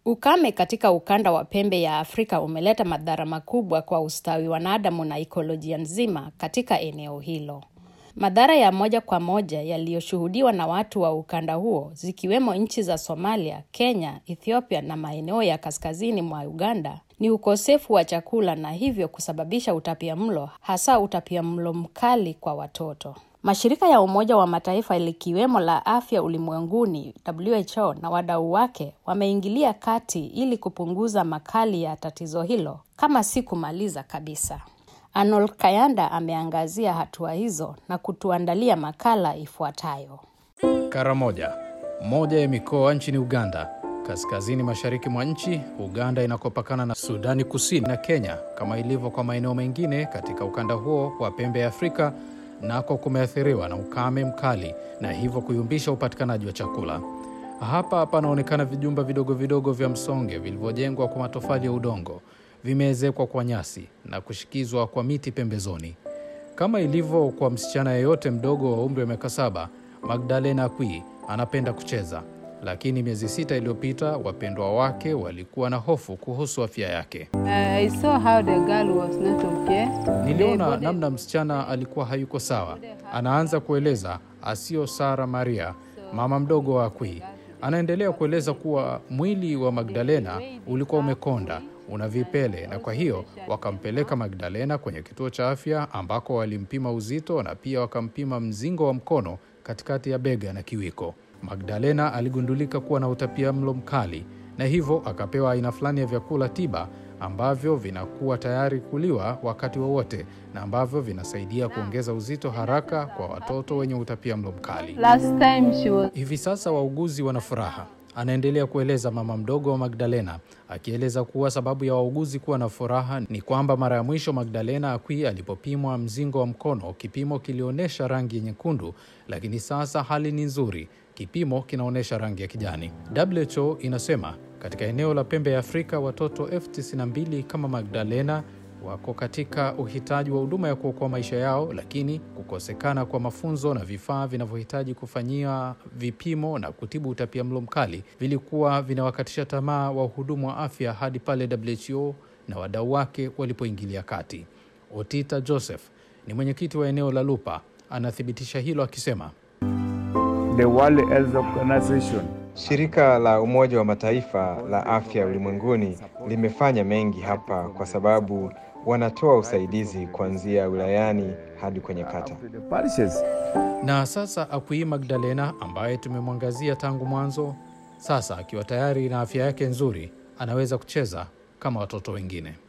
Ukame katika ukanda wa pembe ya Afrika umeleta madhara makubwa kwa ustawi wa wanadamu na ikolojia nzima katika eneo hilo. Madhara ya moja kwa moja yaliyoshuhudiwa na watu wa ukanda huo zikiwemo nchi za Somalia, Kenya, Ethiopia na maeneo ya kaskazini mwa Uganda ni ukosefu wa chakula na hivyo kusababisha utapiamlo, hasa utapiamlo mkali kwa watoto. Mashirika ya Umoja wa Mataifa likiwemo la Afya Ulimwenguni WHO na wadau wake wameingilia kati ili kupunguza makali ya tatizo hilo kama si kumaliza kabisa. Arnold Kayanda ameangazia hatua hizo na kutuandalia makala ifuatayo. Karamoja, moja ya mikoa nchini Uganda, kaskazini mashariki mwa nchi. Uganda inakopakana na Sudani Kusini na Kenya, kama ilivyo kwa maeneo mengine katika ukanda huo wa pembe ya Afrika, nako kumeathiriwa na ukame mkali na hivyo kuyumbisha upatikanaji wa chakula. Hapa panaonekana vijumba vidogo vidogo vya msonge vilivyojengwa kwa matofali ya udongo, vimeezekwa kwa nyasi na kushikizwa kwa miti pembezoni. Kama ilivyo kwa msichana yeyote mdogo wa umri wa miaka saba, Magdalena Akwi anapenda kucheza, lakini miezi sita iliyopita wapendwa wake walikuwa na hofu kuhusu afya yake. I saw how the girl was not okay. Niliona namna msichana alikuwa hayuko sawa. Anaanza kueleza Asio Sara Maria, mama mdogo wa Akwi. Anaendelea kueleza kuwa mwili wa Magdalena ulikuwa umekonda, una vipele, na kwa hiyo wakampeleka Magdalena kwenye kituo cha afya ambako walimpima uzito na pia wakampima mzingo wa mkono katikati ya bega na kiwiko. Magdalena aligundulika kuwa na utapia mlo mkali na hivyo akapewa aina fulani ya vyakula tiba ambavyo vinakuwa tayari kuliwa wakati wowote na ambavyo vinasaidia kuongeza uzito haraka kwa watoto wenye utapia mlo mkali. Last time she was Hivi sasa wauguzi wana furaha, anaendelea kueleza mama mdogo wa Magdalena, akieleza kuwa sababu ya wauguzi kuwa na furaha ni kwamba mara ya mwisho Magdalena Akwi alipopimwa mzingo wa mkono, kipimo kilionyesha rangi nyekundu, lakini sasa hali ni nzuri, kipimo kinaonyesha rangi ya kijani. WHO inasema katika eneo la pembe ya Afrika watoto elfu tisini na mbili kama Magdalena wako katika uhitaji wa huduma ya kuokoa maisha yao, lakini kukosekana kwa mafunzo na vifaa vinavyohitaji kufanyia vipimo na kutibu utapia mlo mkali vilikuwa vinawakatisha tamaa wahudumu wa afya hadi pale WHO na wadau wake walipoingilia kati. Otita Joseph ni mwenyekiti wa eneo la Lupa, anathibitisha hilo akisema the World Health Organization Shirika la Umoja wa Mataifa la Afya Ulimwenguni limefanya mengi hapa kwa sababu wanatoa usaidizi kuanzia wilayani hadi kwenye kata. to the parishes. na sasa Akwi Magdalena ambaye tumemwangazia tangu mwanzo, sasa akiwa tayari na afya yake nzuri, anaweza kucheza kama watoto wengine.